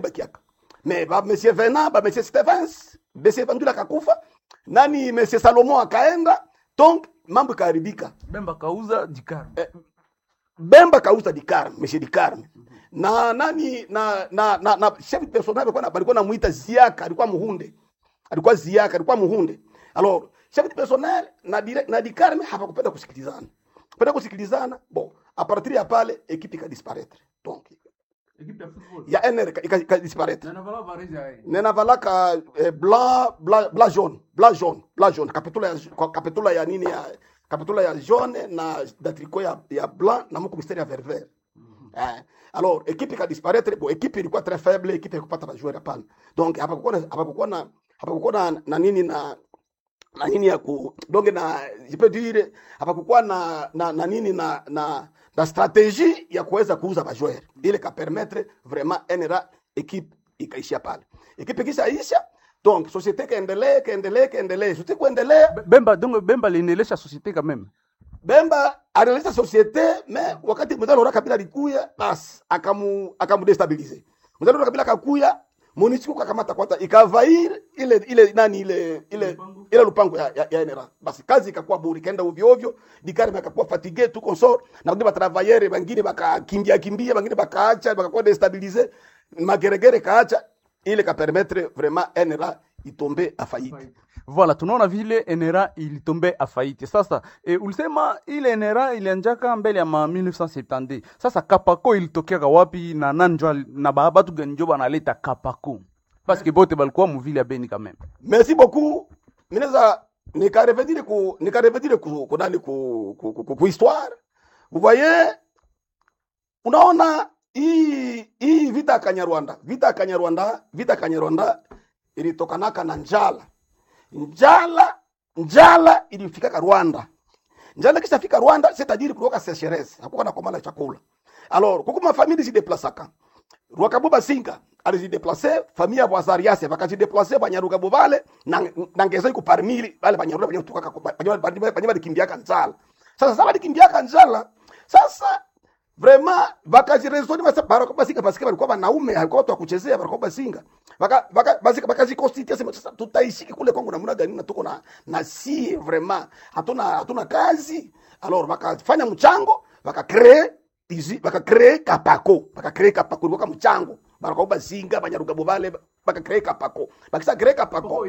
bakiaka me ba monsieur Venant ba monsieur Stevens monsieur Vandula akakufa nani monsieur Salomon akaenda donc mambo ikaharibika Bemba kauza Dikar. Bemba kauza Dikarme, Monsieur Dikarme. Na nani na na na, na chef personnel alikuwa na- alikuwa namuita Ziaka, alikuwa Muhunde. Alikuwa Ziaka, alikuwa Muhunde. Alors, chef de personnel na direct, na Dikarme hapakupenda kusikilizana. Kupenda kusikilizana, bon, a partir ya pale equipe ika disparaître. Donc, Equipe ya football. ya NR ika, ika, ika disparaître. Na navala varezi ya yeye. Nena valaka eh, blanc blanc blanc jaune, blanc jaune, blanc jaune. Kapitula ya kapitula ya nini ya kapitula ya jaune na da tricot ya, ya blanc na mko mistari ya vert vert. Eh, alors équipe ika disparaître, bon équipe ilikuwa très faible, équipe ikupata ba joueur hapana. Donc hapa kukuwa na hapa kukuwa na hapa kukuwa na, na nini na na nini ya ku donc na je peux dire hapa kukuwa na, na na nini na na na stratégie ya kuweza kuuza ba joueur ile ka permettre vraiment NRA équipe ikaishia pale. Ekipe ikishaisha donc societe kaendelee kaendelee kaendelee, societe kuendelea Be- Bemba donc Bemba aliendelesha societe quand même. Bemba alianzisha societe me wakati mzee Laurent Kabila alikuya basi akamu akamdestabilize. Mzee Laurent Kabila akakuya Monusco kakamata kwata ikavair ile ile nani ile ile Lupango. ile lupango ya, ya, ya NRA. Basi kazi ikakuwa buri kaenda ovyo ovyo, dikari bakakuwa fatigue tu consort na kuti batravailleur bangine bakakimbia kimbia bangine bakaacha bakakuwa destabilize mageregere kaacha ile ka permettre vraiment NRA itombe a faillite. Voilà, tunaona vile NRA ilitombe afaiti. Sasa e, ulisema ile NRA ilianjaka mbele ya ma 1970. Sasa Kapako ilitokeaka wapi na nanjo al- na ba- batu gani njo banaleta Kapako? Parce que bote balikuwa muvile ya Beni quand même. Merci beaucoup. Mineza nikarevedire ku nikarevedire ku ku nani ku ku, ku, ku, ku histoire. Vous voyez unaona hii hii vita ya Kanyarwanda, vita ya Kanyarwanda, vita ya Kanyarwanda ilitokanaka na njala. Njala njala ilifika Rwanda. Njala kisha fika Rwanda, c'est-à-dire kulikuwa sécheresse, hakuwa na komala chakula. Alors, kuko mafamili zideplasaka. Rwakabuba Singa alijideplace famille ya Bwazariase bakajideplace Banyarugabo bale na, na ngeza iko parmi bale Banyaruga banyo kutoka banyo balikimbiaka njala. Sasa sasa balikimbiaka njala. Sasa vraiment bakajiresoni basa barako basika basika balikuwa wanaume alikuwa watu wa kuchezea barako basinga. Baka baka basika bakajikonstitute sema sasa tutaishiki kule Kongo namna gani na tuko na na si vraiment hatuna hatuna kazi. Alors bakafanya mchango bakacree izi bakacree kapako bakacree kapako ilikuwa mchango barako basinga banyarugabo bale bakacree kapako bakisa cree kapako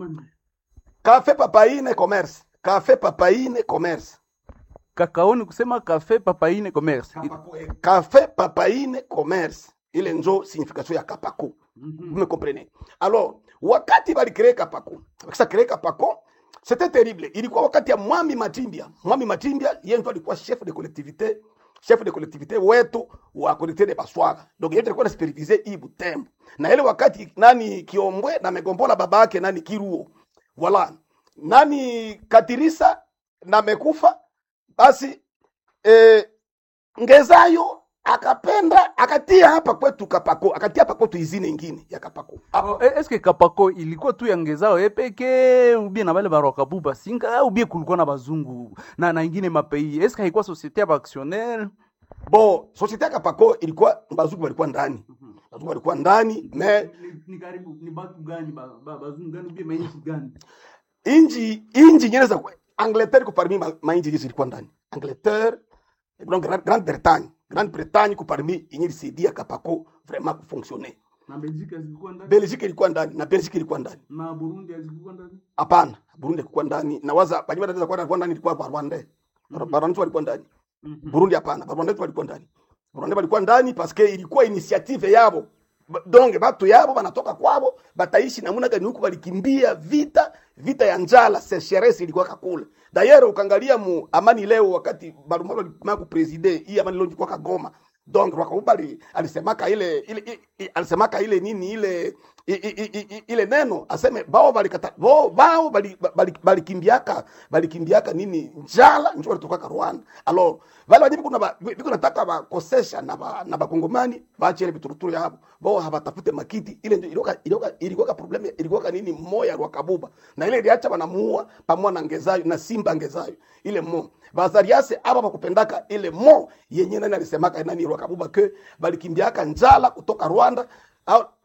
cafe papaine commerce cafe papaine commerce Kakaoni kusema cafe papaine commerce. Café Papaine Commerce. Ile njo signification ya Kapako. Vous me comprenez? Alors, wakati bali créer Kapako, wakisa créer Kapako, c'était terrible. Ilikuwa wakati ya Mwami Matimbia. Mwami Matimbia yeye ndo alikuwa chef de collectivité, chef de collectivité wetu wa collectivité de Baswaga. Donc yeye alikuwa anaspiritize hii Butembo. Na ile wakati nani Kiombwe na megombola baba yake nani Kiruo. Voilà. Nani Katirisa na mekufa basi eh, ngezayo akapenda akatia hapa kwetu kapako akatia hapa kwetu izini ingine ya kapako Oh, e- Eske Kapako ilikuwa tu ya ngezao epeke ubie na bale barwakabu basinga ubie kulikuwa na bazungu na na ingine mapei. Eske haikuwa societe ya baactionnaire? bo societe ya kapako ilikuwa bazungu walikuwa ndani bazungu walikuwa ndani me ni karibu ni batu gani bazungu gani ubie mainchi gani? inji inji nyene za Angleterre ko parmi ma, ma inji zilikuwa ndani Angleterre donc Grande Grande Bretagne Grande Bretagne ko parmi inyi lisaidia kapako vraiment kufonctionner Na Belgique zilikuwa ndani Belgique ilikuwa ndani na Belgique ilikuwa ndani na Burundi zilikuwa ndani. hapana Burundi ilikuwa ndani na waza banyuma wanaweza kuwa ndani ilikuwa Rwanda Rwanda walikuwa ndani Burundi hapana, Barwanda walikuwa ndani. Barwanda walikuwa ndani paske ilikuwa initiative yabo. Ba- Donc batu yabo banatoka kwabo bataishi namuna gani huku balikimbia vita vita ya njala sécheresse ilikuwa kakule. D'ailleurs ukangalia mu amani leo wakati Barumalo alikumaka kupreside hii amani leo ilikuwa kagoma. Donc Rwakubali alisemaka ile ile i- i- alisemaka ile nini ile i- i- i- i- ile neno aseme bao balikata bao bao bali- bali- balikimbiaka balikimbiaka nini njala njo walitoka Rwanda alors vale wajibu kuna ba- biko nataka bakosesha na ba, na bakongomani baache ile bituruturu yabo bao habatafute makiti ile ndio ilikuwa ilikuwa ilikuwa problem ilikuwa nini moya rwa kabuba na ile iliacha banamuua pamoja na ngezayo na simba ngezayo ile mo bazariase aba bakupendaka ile mo yenye nani alisemaka nani rwa kabuba ke balikimbiaka njala kutoka Rwanda au